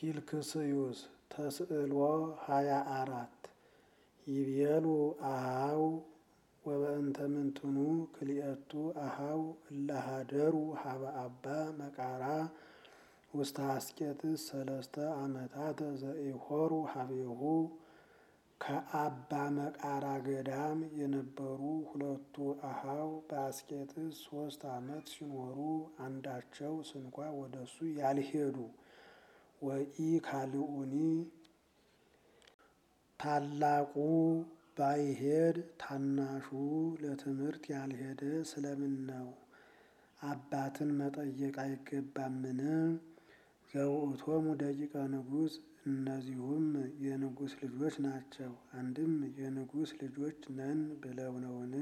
ፊልክስዩስ ተስዕሎ ሃያ አራት ይቤሉ አሃው ወበእንተ ምንትኑ ክልኤቱ አሃው እላሃደሩ ሀበ አባ መቃራ ውስተ አስቄጥስ ሰለስተ ዓመታተ ዘኢሖሩ ሀቤሁ ከአባ መቃራ ገዳም የነበሩ ሁለቱ አሃው በአስቄጥስ ሶስት ዓመት ሲኖሩ አንዳቸው ስንኳ ወደሱ ያልሄዱ ወኢ ካልኡኒ ታላቁ ባይሄድ ታናሹ ለትምህርት ያልሄደ ስለምን ነው? አባትን መጠየቅ አይገባምን? ዘውእቶሙ ደቂቀ ንጉሥ እነዚሁም የንጉሥ ልጆች ናቸው። አንድም የንጉሥ ልጆች ነን ብለው ነውን?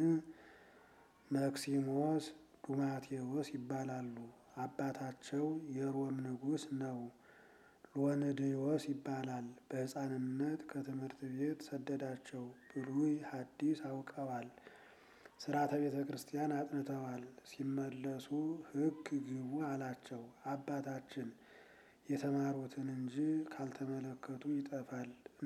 መክሲሞስ ዱማቴዎስ ይባላሉ። አባታቸው የሮም ንጉሥ ነው። ሎንድዮስ ይባላል። በሕፃንነት ከትምህርት ቤት ሰደዳቸው። ብሉይ ሐዲስ አውቀዋል። ሥርዓተ ቤተ ክርስቲያን አጥንተዋል። ሲመለሱ ሕግ ግቡ አላቸው። አባታችን የተማሩትን እንጂ ካልተመለከቱ ይጠፋል፣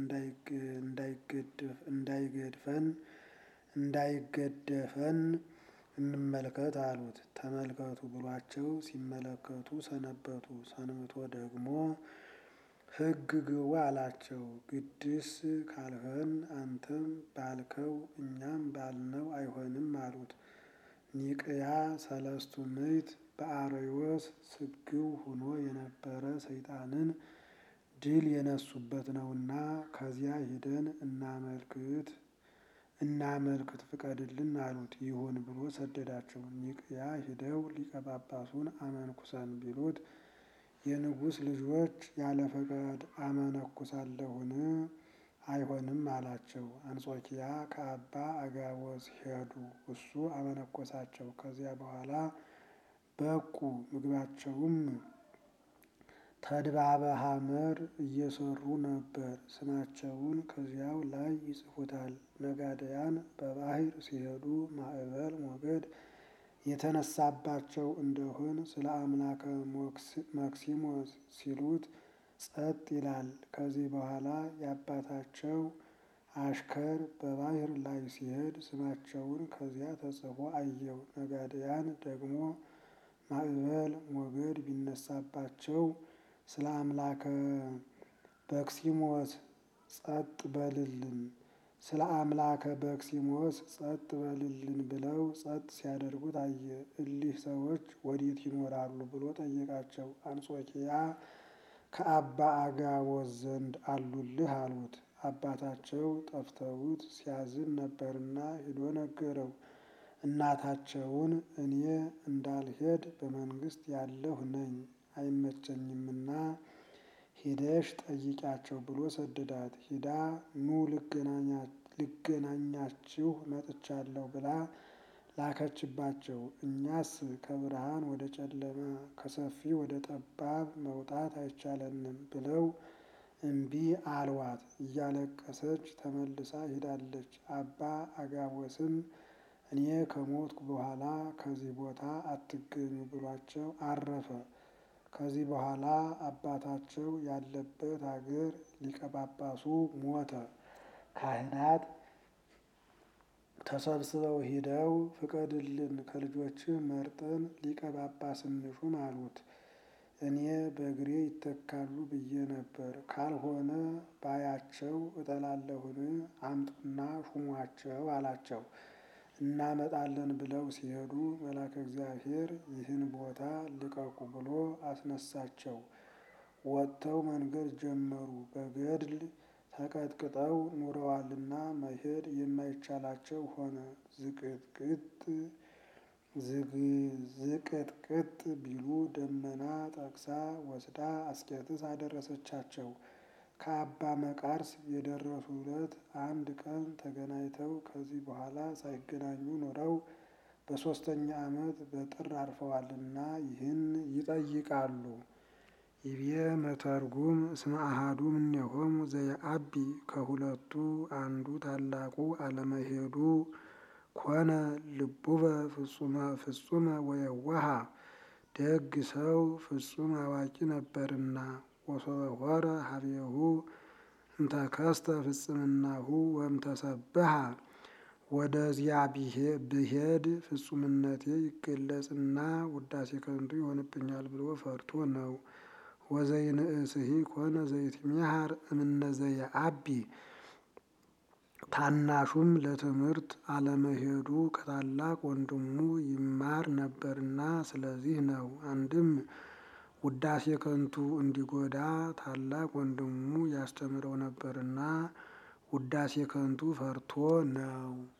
እንዳይገድፈን እንዳይገደፈን እንመልከት አሉት። ተመልከቱ ብሏቸው ሲመለከቱ ሰነበቱ። ሰንብቶ ደግሞ ሕግ ግቡ አላቸው። ግድስ ካልኸን አንተም ባልከው እኛም ባልነው አይሆንም አሉት። ኒቅያ ሰለስቱ ምዕት በአርዮስ ስግው ሆኖ የነበረ ሰይጣንን ድል የነሱበት ነውና ከዚያ ሂደን እናመልክት እናመልክት ፍቀድልን አሉት። ይሁን ብሎ ሰደዳቸው። ኒቅያ ሂደው ሊቀ ጳጳሱን አመንኩሰን ቢሉት የንጉሥ ልጆች ያለ ፈቃድ አመነኩሳለሁን? አይሆንም አላቸው። አንጾኪያ ከአባ አጋቦስ ሄዱ። እሱ አመነኮሳቸው። ከዚያ በኋላ በቁ። ምግባቸውም ተድባበ ሐመር እየሰሩ ነበር። ስማቸውን ከዚያው ላይ ይጽፉታል። ነጋደያን በባህር ሲሄዱ ማዕበል ሞገድ የተነሳባቸው እንደሆን ስለ አምላከ መክሲሞስ ሲሉት ጸጥ ይላል። ከዚህ በኋላ የአባታቸው አሽከር በባህር ላይ ሲሄድ ስማቸውን ከዚያ ተጽፎ አየው። ነጋደያን ደግሞ ማዕበል ሞገድ ቢነሳባቸው ስለ አምላከ በክሲሞስ ጸጥ በልልን ስለ አምላከ በክሲሞስ ጸጥ በልልን ብለው ጸጥ ሲያደርጉት አየ። እሊህ ሰዎች ወዴት ይኖራሉ ብሎ ጠየቃቸው። አንጾኪያ ከአባ አጋቦስ ዘንድ አሉልህ አሉት። አባታቸው ጠፍተውት ሲያዝን ነበርና ሂዶ ነገረው። እናታቸውን እኔ እንዳልሄድ በመንግስት ያለሁ ነኝ አይመቸኝምና ሂደሽ ጠይቂያቸው ብሎ ሰደዳት። ሂዳ ኑ ልገናኛችሁ መጥቻለሁ ብላ ላከችባቸው። እኛስ ከብርሃን ወደ ጨለማ ከሰፊ ወደ ጠባብ መውጣት አይቻለንም ብለው እምቢ አልዋት። እያለቀሰች ተመልሳ ሄዳለች። አባ አጋቦስም እኔ ከሞትኩ በኋላ ከዚህ ቦታ አትገኙ ብሏቸው አረፈ። ከዚህ በኋላ አባታቸው ያለበት አገር ሊቀ ጳጳሱ ሞተ። ካህናት ተሰብስበው ሂደው ፍቀድልን ከልጆችህ መርጠን ሊቀ ጳጳስ እንሹም አሉት። እኔ በእግሬ ይተካሉ ብዬ ነበር። ካልሆነ ባያቸው እጠላለሁን? አምጡና ሹሟቸው አላቸው። እናመጣለን ብለው ሲሄዱ መልአከ እግዚአብሔር ይህን ቦታ ልቀቁ ብሎ አስነሳቸው። ወጥተው መንገድ ጀመሩ። በገድል ተቀጥቅጠው ኑረዋልና መሄድ የማይቻላቸው ሆነ። ዝቅጥቅጥ ቢሉ ደመና ጠቅሳ ወስዳ አስቄጥስ አደረሰቻቸው። ከአባ መቃርስ የደረሱ ዕለት አንድ ቀን ተገናኝተው ከዚህ በኋላ ሳይገናኙ ኖረው በሦስተኛ ዓመት በጥር አርፈዋልና ይህን ይጠይቃሉ። ይቤ መተርጉም እስመ አሐዱ እምኔሆሙ ዘየአቢ ከሁለቱ አንዱ ታላቁ አለመሄዱ ኮነ ልቡበ ፍጹመ ወየዋሃ ደግ ሰው ፍጹም አዋቂ ነበርና ወሶበ ሀቤሁ እንተከስተ ፍጽምናሁ ወእምተሰብሃ ወደዚያ ብሄድ ፍጹምነቴ ይገለጽና ውዳሴ ከንቱ ይሆንብኛል ብሎ ፈርቶ ነው። ወዘይንእስሂ ኮነ ዘይትሚሃር እምነ ዘየአቢ ታናሹም ለትምህርት አለመሄዱ ከታላቅ ወንድሙ ይማር ነበርና ስለዚህ ነው። አንድም ውዳሴ ከንቱ እንዲጎዳ ታላቅ ወንድሙ ያስተምረው ነበርና ውዳሴ ከንቱ ፈርቶ ነው።